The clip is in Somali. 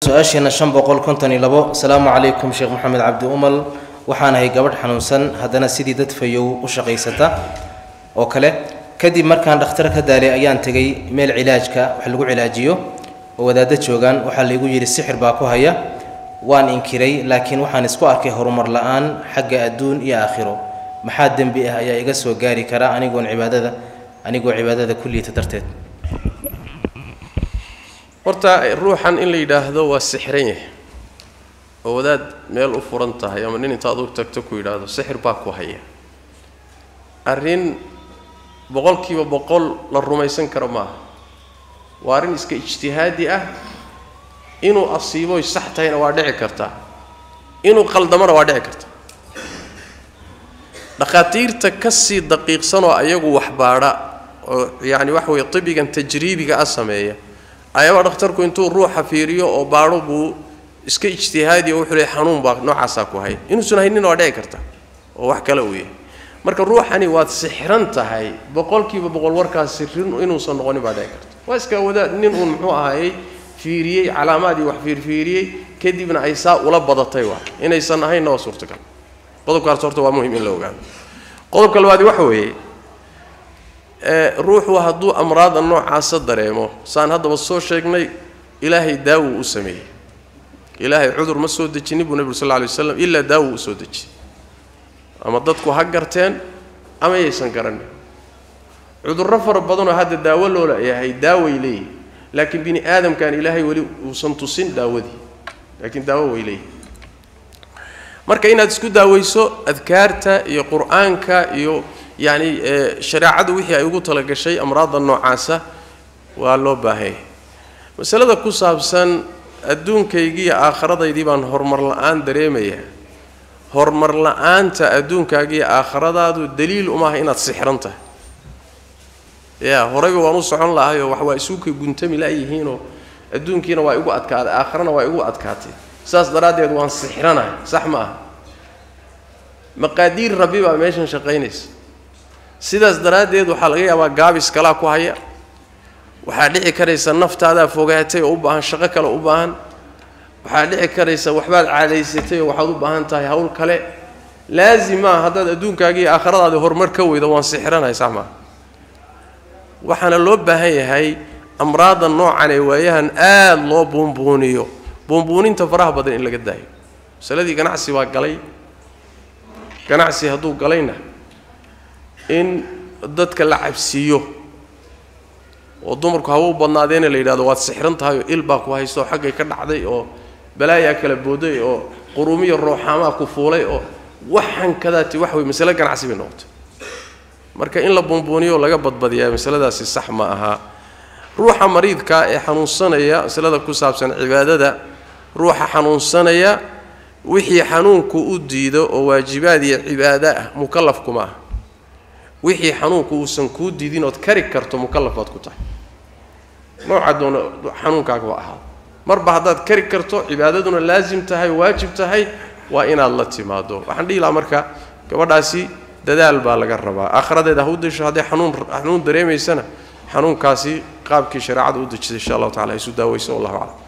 su-aasheena shan boqol konton iyo labo asalaamu calaykum sheekh maxamed cabdi umal waxaanahay gabadh xanuunsan haddana sidii dad fayow u shaqaysata oo kale kadib markaan dhakhtar ka daalay ayaan tegay meel cilaajka wax lagu cilaajiyo oo wadaaddo joogaan waxaa laygu yidhi sixir baa ku haya waan inkiray laakiin waxaan isku arkay horumar la-aan xagga adduun iyo aakhiro maxaa dembi ah ayaa iga soo gaari kara anigoon cibaadada anigoo cibaadada ku liita darteed horta ruuxan in la yidhaahdo waa sixran yahay oo wadaad meel u furan tahay ama nin intaad u tagto ku yidhaahdo sixir baa ku haya arrin boqolkiiba boqol la rumaysan karo maaha waa arrin iska ijtihaadi ah inuu asiiboy sax tahayna waa dhici kartaa inuu qaldamona waa dhici karta dhakhaatiirta ka sii daqiiqsanoo ayagu waxbaadha oo yacni waxa weeye tibigan tajriibiga ah sameeya ayaaba dhakhtarku intuu ruuxa fiiriyo oo baadho buu iska ijtihaadiyo wuxuu leey xanuun baa noocaasaa ku hay inuusan haynina waa dhici karta oo wax kale uu yahay marka ruuxani waad sixran tahay boqolkiiba boqol warkaas sirin inuusan noqonin baa dhici karta waa iska wadaad nin uun muxuu ahaayey fiiriyey calaamaadii wax fiirfiiriyey kadibna ay saa ula badatay waa inaysan ahaynna waa suurtagal qodobkaas horta waa muhim in la ogaado qodobka labaadi waxa weeye ruuxu hadduu amraada noocaasa dareemo saan haddaba soo sheegnay ilaahay daawuu u sameeyey ilaahay cudur ma soo dejinin buu nebigu sal lla alay waslam ilaa daawuu u soo dejiyey ama dadku ha garteen ama yaysan garanin cudurro fara badanoo hadda daawo loo leeyahay daaway leeyihi laakiin bini aadamkan ilaahay weli uusan tusin daawadii laakiin daawo way leeyihi marka inaad isku daawayso adkaarta iyo qur-aanka iyo yacni shareecadu wixii ay ugu talagashay amraadda noocaasa waa loo baahanya masalada ku saabsan adduunkaygii iyo aakhiradaydii baan horumar la-aan dareemayaa horumar la-aanta adduunkaaga iyo aakhiradaadu daliil umaaha inaad sixran tahay ya horeyba waan u socon lahayoo wax waa isuukay guntami la-yihiinoo adduunkiina waa igu adkaaday aakhirana waa igu adkaatay saas daraaddeed waan sixranahay sax ma aha maqaadiir rabbi baa meeshan shaqaynaysa sidaas daraaddeed waxaa laga yaabaa gaabis kalaa ku haya waxaa dhici karaysa naftaadaa fogaatay oo u baahan shaqo kale u baahan waxaa dhici karaysa waxbaad caadaysatay oo waxaad u baahan tahay hawl kale laazim maa haddaad adduunkaaga iyo aakhiradaadi horumar ka weydo waan sixranahay sax maaha waxaana loo baahan yahay amraadda noocan ee waayahan aada loo buunbuuniyo buunbuuninta faraha badan in laga daayo masaladii ganacsi baa galay ganacsi hadduu galayna in dadka la cabsiiyo oo dumarku hawa u badnaadeena la yidhahdo waad sixran tahay oo il baa ku haysto oo xaggay ka dhacday oo balaayaa kala booday oo quruumiya rooxaamaa ku fuulay oo waxan kadaati wax wey masale ganacsi bay noqotay marka in la buunbuuniyo oo laga badbadiyaa masaladaasi sax ma aha ruuxa mariidka ee xanuunsanaya masalada ku saabsan cibaadada ruuxa xanuunsanaya wixii xanuunku u diido oo waajibaad iyo cibaado ah mukallaf kuma ah wixii xanuunku uusan kuu diidin ood kari karto mukallaf baad ku tahay nooca doona xanuunkaaga waa ahaado marba haddaad kari karto cibaadaduna laasim tahay waajib tahay waa inaad la timaado waxaan dhihi lahaa marka gabadhaasi dadaal baa laga rabaa aakhiradeeda ha u dasho hadday xanuun xanuun dareemaysana xanuunkaasi qaabkii shareecada u dejisay insha allahu tacala isu daaweyso wallahu aclam